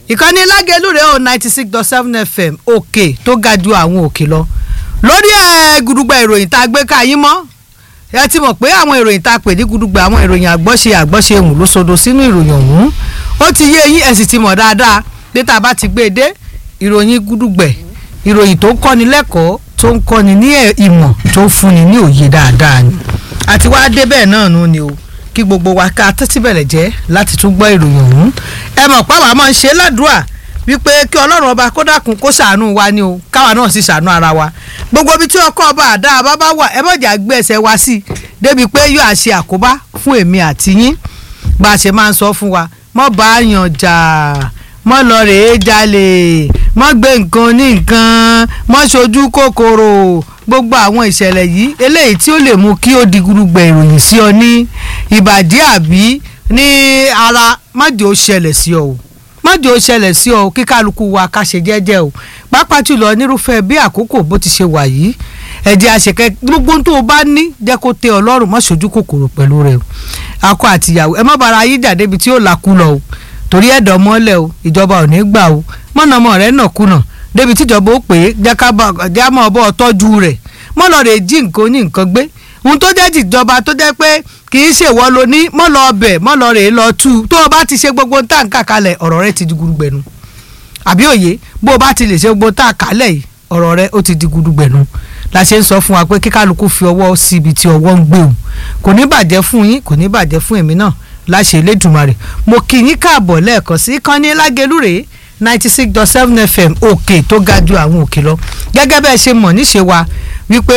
ìkànnì lágẹ̀lú rẹ̀ o ninety six dot seven fm òkè tó ga ju àwọn òkè lọ lórí ẹ̀ gùdùgbà ìròyìn tá a gbé ká yín mọ́ ẹ ti mọ̀ pé àwọn ìròyìn tá a pè ní gùdùgbà àwọn ìròyìn àgbọ́ṣe àgbọ́ṣe hùn ló sodo sínú ìròyìn ọ̀hún ó ti yé yín ẹ sì ti mọ̀ dáadáa pé tá a bá ti gbé e dé ìròyìn gùdùgbẹ̀ ìròyìn tó ń kọ́ni lẹ́kọ̀ọ́ tó ń kọ́ni ní ìmọ̀ tó ń fúnni ní òye dáadáa ni àti wá dé bẹ́ẹ̀ náà nù ni o kí gbogbo wa ká tẹ́tí bẹ̀rẹ̀ jẹ́ láti tún gbọ́ ìròyìn ọ̀hún ẹ mọ̀ páwa máa ń ṣe ládùúà wípé kí ọlọ́run ọba kó dákun kó ṣàánú wa ni o káwa náà sì ṣàánú ara wa gbogbo ibi tí ọkọ ọba àdá àbábá wà ẹ mọ̀jà gbé ẹsẹ̀ wa sí i débi pé yóò àṣe àkóbá fún èmi àti yín bá a ṣe máa ń sọ fún wa mọ́ bá a yàn jà mọ́ lọ rèé jalè mọ́ gbé nǹkan ní nǹkan mọ́ ṣojú kòkòrò gbogbo àwọn ìṣẹ̀lẹ̀ yìí eléyìí tí ó lè mú kí ó di gurugbẹ̀ ìròyìn sí ọ ní ìbàdí àbí ní ara májò ó ṣẹlẹ̀ sí ọ o májò ó ṣẹlẹ̀ sí ọ kí kálukú wa ká ṣe jẹ́jẹ́ o pàápàá jùlọ nírúfẹ́ bí àkókò bó ti ṣe wà yìí ẹ̀jẹ̀ àṣekẹ́ gbogbo tó o bá ní jẹ́ kó tẹ ọlọ́run má ṣojú kòkòrò pẹ̀lú rẹ o akọ àtìyàwó ẹ má bára yín jà débi tí ó lakú lọ o torí ẹ̀dọ̀ mọ́lẹ̀ o ìjọba ò ní gbà o mọ̀nàmọ́ rẹ̀ nàkúnà débi tíjọba ó pè é jẹ́ mọ́ ọbọ̀ tọ́jú rẹ̀ mọ́ lọ rè jí nǹkan ní nǹkan gbé ohun tó jẹ́ tìjọba tó jẹ́ pé kì í ṣèwọ́ lo ní mọ́ lọ ọbẹ̀ mọ́ lọ rè lọ tú tó o bá ti ṣe gbogbo tá à ń kà kalẹ̀ ọ̀rọ̀ rẹ ti di gudugbẹ̀nu àbí òye bó o bá ti lè ṣe gbogbo tá à kálẹ̀ yìí ọ̀rọ̀ rẹ ó ti di gudugbẹ̀nu la ṣe ń sọ fún wa pé kí kálukú fi ọwọ́ sí ibi tí ọwọ́ ń gbé o kò ní bàjẹ́ fún yín kò ní bàjẹ́ fún èmi náà láṣẹ Elédùmarè mo kí yín káàbọ̀ lẹ́ẹ̀kan sí kánní lágẹ̀lú rèé ninety six dot seven fm òkè tó ga ju àwọn òkè lọ gẹ́gẹ́ bẹ́ẹ̀ ṣe mọ̀ níṣe wa wípé